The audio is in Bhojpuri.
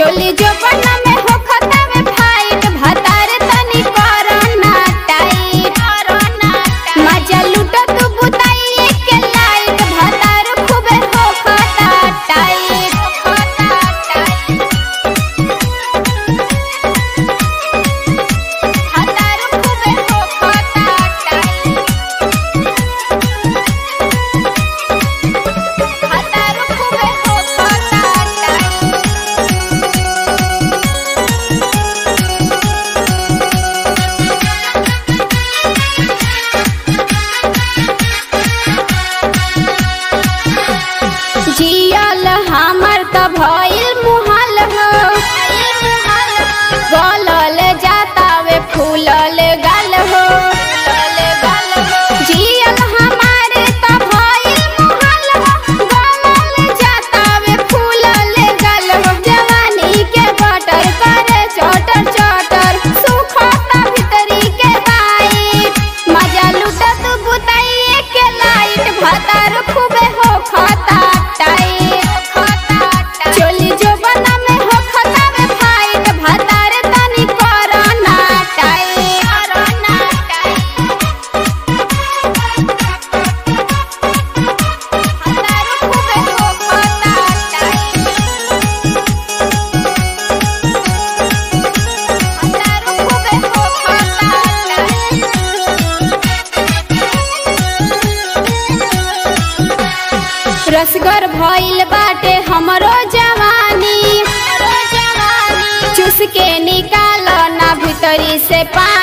चोली जो बना में हो खता में फाइट भतार तनी कोरोना टाइट मजा लूटा तू बुताई के लाइट भतार खूबे हो खता टाइट भतार खूबे हो खता टाइट भतार खूबे हो खता टाइट जियल हमर त भइल मुहाल हो गलल जाता वे फूलल गाल हो जियल हमार त भइल मुहाल हो गलल जाता वे फूलल गाल हो जवानी के बटर करे चटर चटर सुखता भीतरी के बाइट मजा लुटत बुताइए के लाइट भतार खूबे हो खता टाइट चोली जो बना में हो खता में फाइट भतार तनी कोरोना टाइट भतार खूबे हो खता टाइट भतार खूबे हो खता टाइट रसगर भइल बाटे हमरो जवानी चुस के निकाल ना भीतरी से पानी